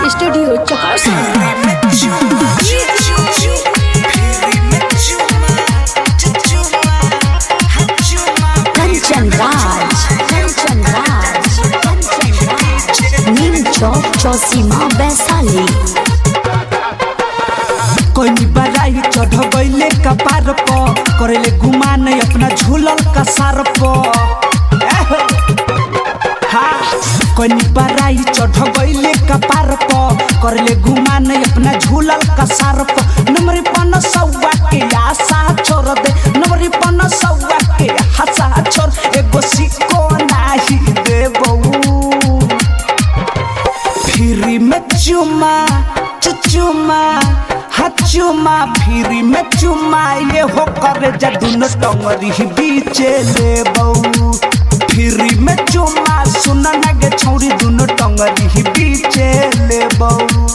Studio चकासा कंचन राज कंचन राज कंचन राज नीम चौक चौसीमा वैशाली कोई बड़ाई चढ़बैले कपार प करेले गुमान अपना झूलल कसार प एह! हाँ कोई बड़ाई चढ़बैले कपार प करेले गुमान अपना झूलल कसार प नंबरी पन सौवा के आशा छोड़ दे नंबरी पन सौवा के हसा छोड़ एगो सिक्को नाही देबौ फिरी में चुमा चुचुमा हचुमा फिरी में चुमा ये हो करे जा दुनो टंगरी ही बीचे लेबौ फिरी में चुमा सुन ना गे छौरी दुनो टंगरी ही बीचे लेबौ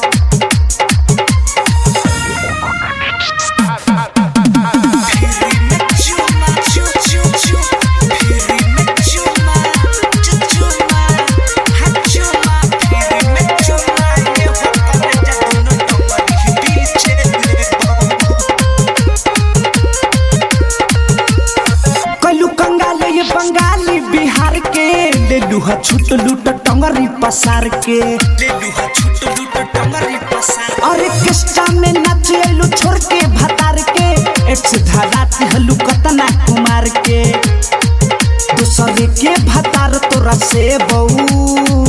कलू कंगाले ये बंगाली बिहार के ले लूहा छूट लूट टंगरी पसार के ले लूहा छूट लूट टंगरी पसार अरे किस्टा में नाच लू छोड़ के भतार के एक्स धारात हलू कतना कुमार के दूसरे के भतार तोरा से बहू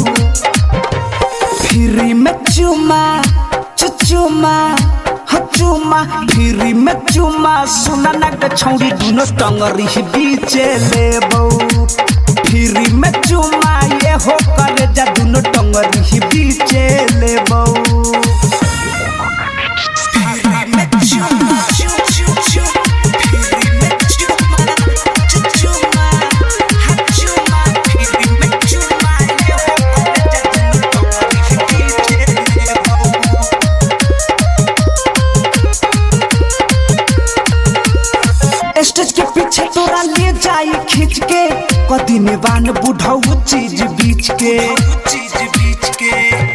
फिरी में चुमा चुचुमा हचुमा फिरी में चुमा सुना ना के छौरी दुनो टंगरी ही बीचे लेबौ फिरी में चुमा ये हो करे जा दुनो टंगरी ही बीचे लेबौ फिरी में चुमा चु चु चु फिरी में चुमा चुचुमा हचुमा फिरी में चुमा ये हो करे जा दुनो टंगरी ही बीचे लेबौ स्टेज के पीछे तोरा ले जाई खींच के कदी निवान बुढ़ाऊ चीज बीच के चीज बीच के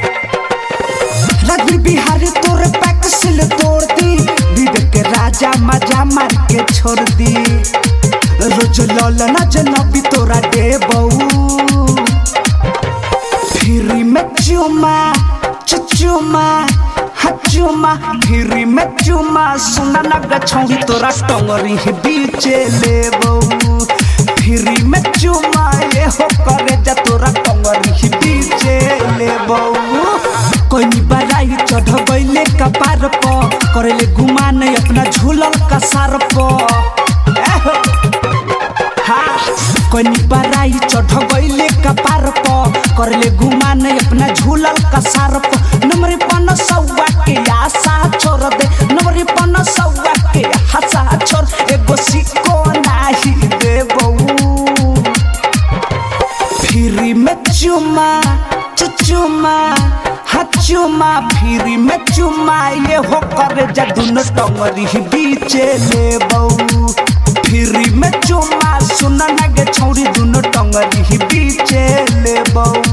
रवि बिहारी तोरे पैक सिल तोड़ दी विवेक के राजा मजा मार के छोड़ दी रोज लौल न जनबी तोरा दे बहू फिरी में चुमा चुचुमा हचुमा फिरी में चुमा सुना ना गछौरी तोरा टंगरी ही बीचे लेबौ फिरी में चुमा ये हो करे जा तोरा टंगरी ही बीचे लेबौ कोई बड़ाई चढ़बैले कपार प करेले गुमान अपना झूलल कसार प एह! कोनी बड़ाई चढ़बैले कपार प करले गुमान अपना झूलल कसार प नंबरी पन सौवा के आशा छोड़ दे नंबरी पन सौवा के हसा छोड़ एगो सिक्को नाही देबौ फिरी में चुमा चुचुमा हचुमा फिरी में चुमा ये हो करे जा दुनो टंगरी ही बीचे लेबौ फिरी में चुमा सुन ना गे छौरी दुनो टंगरी ही बीचे लेबौ